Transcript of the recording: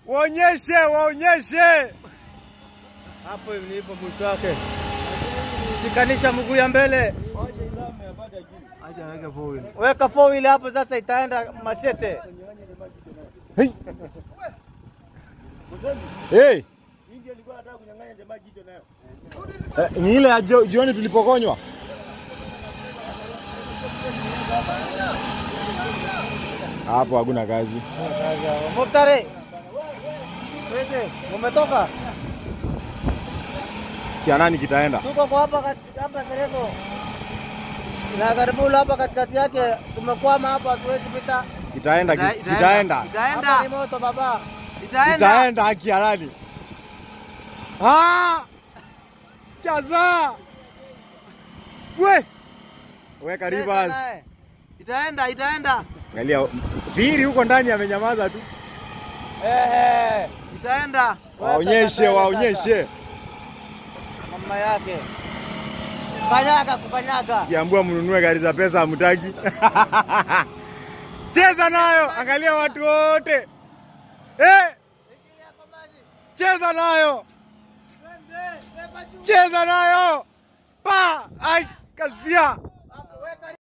Waonyeshe, waonyeshe. Hapo nilipo mwisho wake. Shikanisha mguu ya mbele. Acha weke four wheel. Weka four wheel hapo sasa itaenda mashete. Hey. Hey. Eh, ni ile ya jo- jioni tulipokonywa. Hapo hakuna kazi. Muftari. Twende, umetoka? Kia nani kitaenda? Tuko kwa hapa kat- hapa Sereko. Na Garibula hapa katikati yake tumekwama hapa hatuwezi pita. Kitaenda, ki- kitaenda. Hapa ni moto baba. Kitaenda haki ya nani? Ah! Chaza! We! Weka reverse. Itaenda, itaenda. Angalia Firi huko ndani amenyamaza tu. Ehe, itaenda. Waonyeshe, waonyeshe. Mama yake. Kanyaga kukanyaga. Kiambua mnunue gari za pesa hamtaki. Cheza nayo, angalia watu wote. Eh, cheza nayo. Cheza nayo. Pa! Ai, kazia.